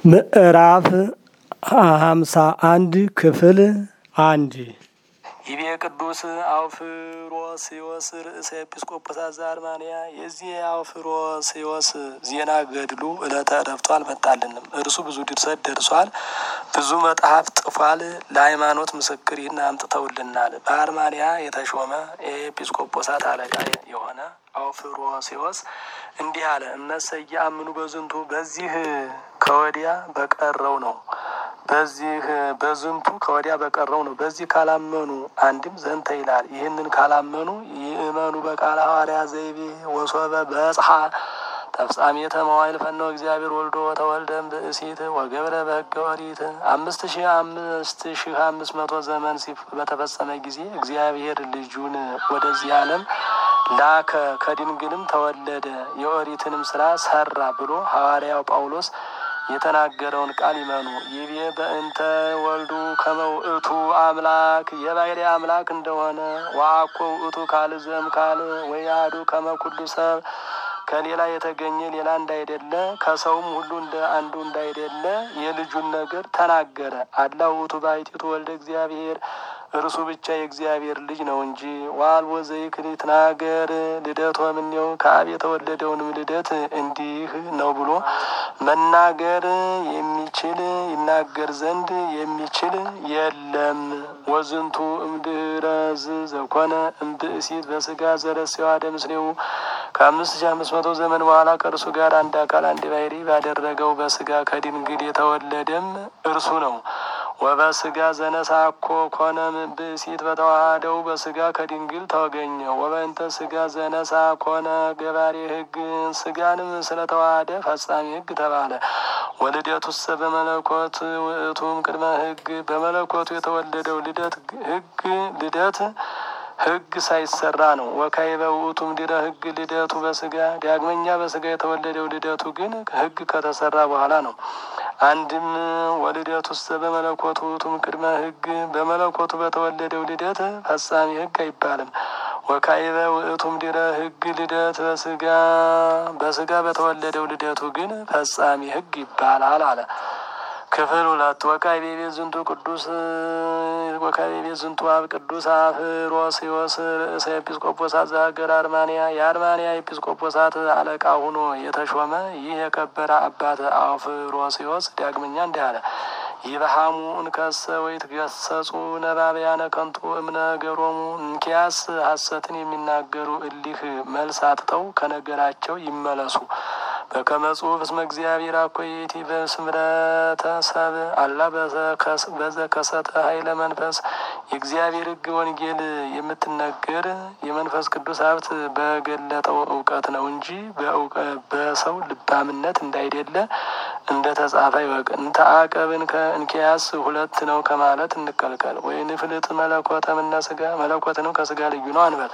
ምዕራፍ ሃምሳ አንድ ክፍል አንድ ይቤ ቅዱስ አውፍሮስዮስ ርእሰ ኤጲስቆጶሳት ዘአርማንያ። የዚህ የአውፍሮስዮስ ዜና ገድሉ ዕለተ ዕረፍቱ አልመጣልንም። እርሱ ብዙ ድርሰት ደርሷል፣ ብዙ መጽሐፍ ጽፏል። ለሃይማኖት ምስክር ይህን አምጥተውልናል። በአርማንያ የተሾመ የኤጲስቆጶሳት አለቃ የሆነ አውፍሮስዮስ እንዲህ አለ። እነሰ ኢየአምኑ በዝንቱ በዚህ ከወዲያ በቀረው ነው በዚህ በዝንቱ ከወዲያ በቀረው ነው። በዚህ ካላመኑ አንድም ዘንተ ይላል። ይህንን ካላመኑ ይእመኑ በቃለ ሐዋርያ ዘይቤ ወሶበ በጽሐ ተፍጻሜተ መዋዕል ፈነወ እግዚአብሔር ወልዶ ወተወልደም ብእሲት ወገብረ በሕገ ኦሪት አምስት ሺህ አምስት ሺህ አምስት መቶ ዘመን ሲፍ በተፈጸመ ጊዜ እግዚአብሔር ልጁን ወደዚህ ዓለም ላከ፣ ከድንግልም ተወለደ፣ የኦሪትንም ስራ ሰራ ብሎ ሐዋርያው ጳውሎስ የተናገረውን ቃል ይመኑ። ይቤ በእንተ ወልዱ ከመውእቱ አምላክ የባሕርይ አምላክ እንደሆነ ወአኮ ውእቱ ካል ዘም ካል ወያዱ ከመኩሉ ሰብ ከሌላ የተገኘ ሌላ እንዳይደለ ከሰውም ሁሉ እንደ አንዱ እንዳይደለ የልጁን ነገር ተናገረ። አላ ውእቱ ባሕቲቱ ወልደ እግዚአብሔር እርሱ ብቻ የእግዚአብሔር ልጅ ነው እንጂ ዋልቦ ዘይክል ይትናገር ልደት ወምኔው ከአብ የተወለደውንም ልደት እንዲህ ነው ብሎ መናገር የሚችል ይናገር ዘንድ የሚችል የለም። ወዝንቱ እምድረዝ ዘኮነ እምብእሲት በስጋ ዘረሴዋ ምስሌው ከአምስት ሺህ አምስት መቶ ዘመን በኋላ ከእርሱ ጋር አንድ አካል አንድ ባሕርይ ባደረገው በስጋ ከድንግል የተወለደም እርሱ ነው። ወበስጋ ዘነሳኮ ኮነ ብእሲት በተዋሃደው በስጋ ከድንግል ተገኘ። ወበእንተ ስጋ ዘነሳ ኮነ ገባሬ ሕግ ስጋንም ስለተዋሃደ ፈጻሚ ሕግ ተባለ። ወልደቱሰ በመለኮት ውእቱም ቅድመ ሕግ በመለኮቱ የተወለደው ልደት ሕግ ልደት ሕግ ሳይሰራ ነው። ወካዕበ ውእቱም ድረ ሕግ ልደቱ በስጋ ዳግመኛ በስጋ የተወለደው ልደቱ ግን ሕግ ከተሰራ በኋላ ነው። አንድም ወልደቱሰ በመለኮቱ ውእቱም ቅድመ ሕግ በመለኮቱ በተወለደው ልደት ፈጻሚ ሕግ አይባልም። ወካዕበ ውእቱም ድረ ሕግ ልደት በስጋ በስጋ በተወለደው ልደቱ ግን ፈጻሚ ሕግ ይባላል አለ። ክፍል ሁለት ወካዕበ ቤት ዝንቱ ቅዱስ ወካዕበ ቤት ዝንቱ አብ ቅዱስ አፍሮስዮስ ርእሰ ኤጲስቆጶሳት ዘሀገረ አርማንያ የአርማንያ ኤጲስቆጶሳት አለቃ ሆኖ የተሾመ ይህ የከበረ አባት አፍሮስዮስ ዳግመኛ እንዲህ አለ። ይበሃሙ እንከሰ ወይትገሰጹ ነባብያነ ከንቱ እምነገሮሙ እንኪያስ ሐሰትን የሚናገሩ እሊህ መልስ አጥተው ከነገራቸው ይመለሱ። በከመ ጽሑፍ እስመ እግዚአብሔር አኮይቲ በስምረተ ሰብ አላ በዘከሰተ ኃይለ መንፈስ የእግዚአብሔር ሕግ ወንጌል የምትነገር የመንፈስ ቅዱስ ሀብት በገለጠው እውቀት ነው እንጂ በሰው ልባምነት እንዳይደለ እንደ ተጻፈ ይወቅ። እንተ አቀብን ከእንኪያስ ሁለት ነው ከማለት እንቀልቀል። ወይ ንፍልጥ መለኮተ ምነ ስጋ መለኮትንም ከስጋ ልዩ ነው አንበል።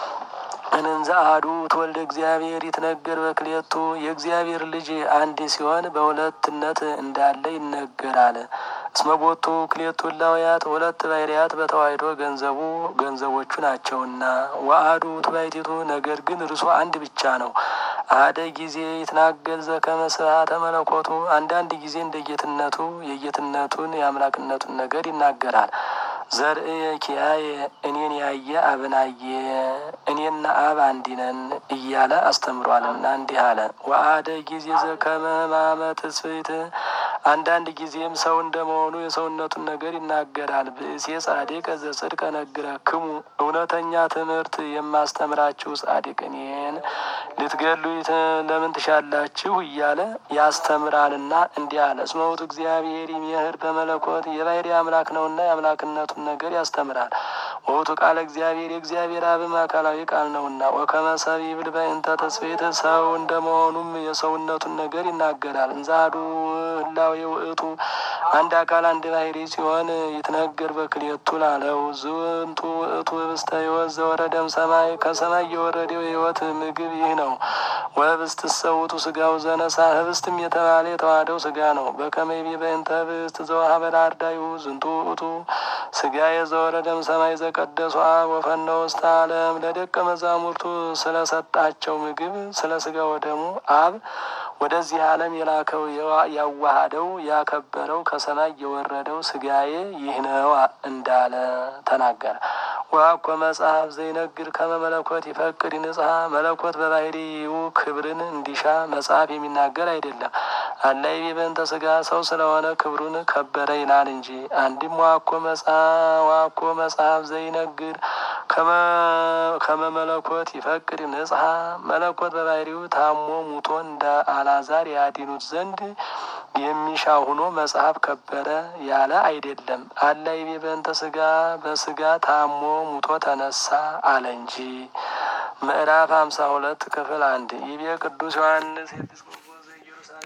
እንንዘ አሐዱ ትወልደ እግዚአብሔር ይትነገር በክልኤቱ የእግዚአብሔር ልጅ አንድ ሲሆን በሁለትነት እንዳለ ይነገራል። እስመ ቦቱ ክልኤቱ እላውያት ሁለት ባሕርያት በተዋሕዶ ገንዘቡ ገንዘቦቹ ናቸውና። ወአሐዱ ውእቱ ባሕቲቱ ነገር ግን እርሱ አንድ ብቻ ነው። አሐደ ጊዜ ይትናገር ዘከመ ስብሐተ መለኮቱ አንዳንድ ጊዜ እንደ ጌትነቱ የጌትነቱን የአምላክነቱን ነገር ይናገራል። ዘርእየ ኪያየ እኔን ያየ አብን አየ እኔና አብ አንድ ነን እያለ አስተምሯልና እንዲህ አለ። ወአሐደ ጊዜ ዘከመ ሕማመ ትስብእት አንዳንድ ጊዜም ሰው እንደመሆኑ የሰውነቱን ነገር ይናገራል። ብእሴ ጻድቅ ዘጽድቅ እነግረክሙ እውነተኛ ትምህርት የማስተምራችሁ ጻድቅ እኔን ልትገሉ ለምን ትሻላችሁ እያለ ያስተምራልና እንዲህ አለ። እስመ ውእቱ እግዚአብሔር ይሜህር በመለኮት የባሕርይ አምላክ ነውና የአምላክነቱን ነገር ያስተምራል። ወውቱ ቃለ እግዚአብሔር የእግዚአብሔር አብም አካላዊ ቃል ነውና። ወከመ ሰብእ ይብል በእንተ ትስብእት ሰው እንደመሆኑም የሰውነቱን ነገር ይናገራል። እንዘ አሐዱ ህላዌ ውእቱ አንድ አካል አንድ ባሕርይ ሲሆን ይትነገር በክልኤቱ ላለው ዝንቱ ውእቱ ህብስተ ሕይወት ዘወረደም ሰማይ ከሰማይ የወረደው የሕይወት ምግብ ይህ ነው። ወህብስትሰ ውእቱ ሥጋው ዘነሣ ህብስትም የተባለ የተዋህደው ሥጋ ነው። በከመ ይቤ በእንተ ህብስት ዘወሀበ ለአርዳኢሁ ዝንቱ ውእቱ ሥጋዬ ዘወረደም ሰማይ ዘቀደሱ አብ ወፈነወ ውስተ ዓለም ለደቀ መዛሙርቱ ስለሰጣቸው ምግብ ስለ ሥጋ ወደሙ አብ ወደዚህ ዓለም የላከው ያዋሃደው ያከበረው ከሰማይ የወረደው ስጋዬ ይህ ነው እንዳለ ተናገረ። ወአኮ መጽሐፍ ዘይነግር ከመ መለኮት ይፈቅድ ንጽሐ መለኮት በባህሪው ክብርን እንዲሻ መጽሐፍ የሚናገር አይደለም። አላይ በእንተ ስጋ ሰው ስለሆነ ክብሩን ከበረ ይላል እንጂ። አንድም ዋኮ መጽሐፍ ዋኮ መጽሐፍ ዘይነግር ከመ መለኮት ይፈቅድ ንጽሐ መለኮት በባህሪው ታሞ ሙቶ እንደ አላዛር ያዲኑት ዘንድ የሚሻ ሆኖ መጽሐፍ ከበረ ያለ አይደለም። አላይ በእንተ ስጋ በስጋ ታሞ ሙቶ ተነሳ አለ እንጂ። ምዕራፍ ሀምሳ ሁለት ክፍል አንድ ይቤ ቅዱስ ዮሐንስ